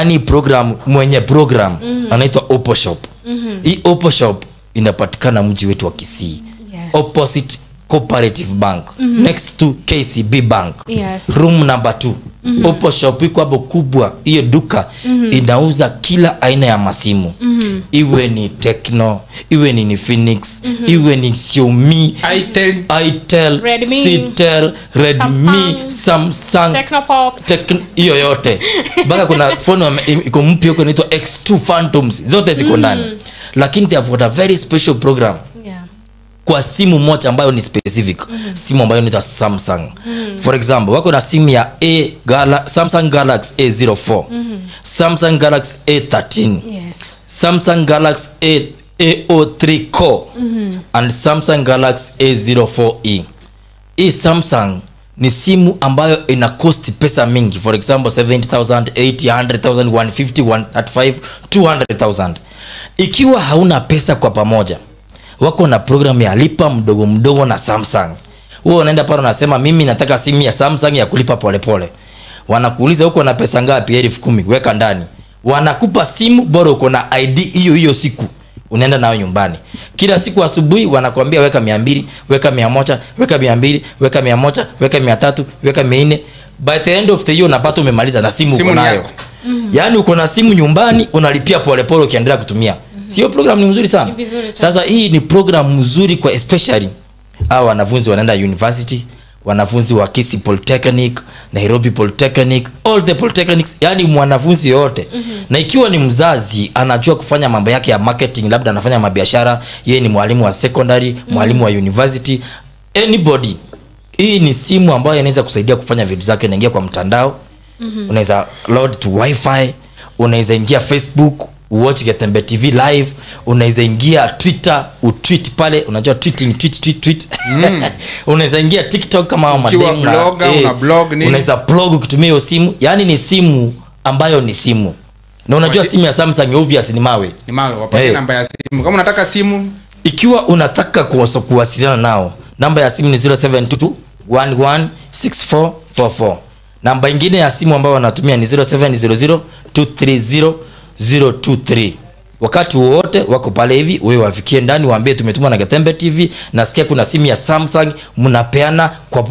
yaani program mwenye program anaitwa Oppo Shop hii Oppo Shop inapatikana mji wetu wa Kisii Yes. opposite cooperative bank next to kcb bank Yes. room number 2 Oppo shop iko hapo kubwa hiyo duka inauza kila aina ya masimu iwe ni Tecno iwe ni Infinix iwe ni Xiaomi Itel. Itel Redmi. Citel Redmi Samsung Technopop. Tekn- hiyo yote mpaka kuna phone wame- im- iko mpya huko inaitwa X2 Phantoms zote ziko ndani lakini they have got a very special program Yeah. kwa simu moja ambayo ni specific simu ambayo inaitwa samsung for example wako na simu ya a Gala, samsung galaxy a04 samsung galaxy a13 Yes. samsung galaxy a ao3 core and samsung galaxy a04e hii samsung ni simu ambayo ina cost pesa mingi for example 70000 80 100000 150 135 200000 ikiwa hauna pesa kwa pamoja wako na program ya lipa mdogo mdogo na samsung huo unaenda pale unasema mimi nataka simu ya samsung ya kulipa polepole wanakuuliza huko na pesa ngapi elfu kumi weka ndani wanakupa simu bora uko na id hiyo hiyo siku unaenda nayo nyumbani kila siku asubuhi wanakwambia weka mia mbili weka mia moja weka mia mbili weka mia moja weka mia tatu weka mia nne by the end of the year unapata umemaliza na simu, Simu uko ni nayo yako. yaani uko na simu nyumbani unalipia polepole ukiendelea kutumia sio program ni mzuri sana Ni vizuri sana. sasa hii ni program mzuri kwa especially au wanafunzi wanaenda university wanafunzi wa Kisii Polytechnic, Nairobi Polytechnic, all the polytechnics, yani mwanafunzi yoyote mm-hmm. na ikiwa ni mzazi anajua kufanya mambo yake ya marketing, labda anafanya mabiashara, yeye ni mwalimu wa secondary, mwalimu wa university, anybody, hii ni simu ambayo inaweza kusaidia kufanya vitu zake. Unaingia kwa mtandao mm-hmm. unaweza load to wifi, unaweza ingia Facebook watch Getembe TV live, unaweza ingia Twitter utweet pale, unajua tweeting tweet tweet tweet unaweza ingia TikTok kama hao Ukiwa madem na- blogger, una blog nini? unaweza blog ukitumia hiyo simu, yani ni simu ambayo ni simu, na unajua Waje- simu ya Samsung obvious ni mawe. ni mawe wapatie Hey. namba ya simu kama unataka simu ikiwa unataka kuwasa- kuwasiliana nao namba ya simu ni 0722116444 namba ingine ya simu ambayo wanatumia ni 0700230023 wakati wowote wako pale hivi wewe wafikie ndani waambie tumetumwa na Gatembe TV nasikia kuna simu ya Samsung mnapeana kwa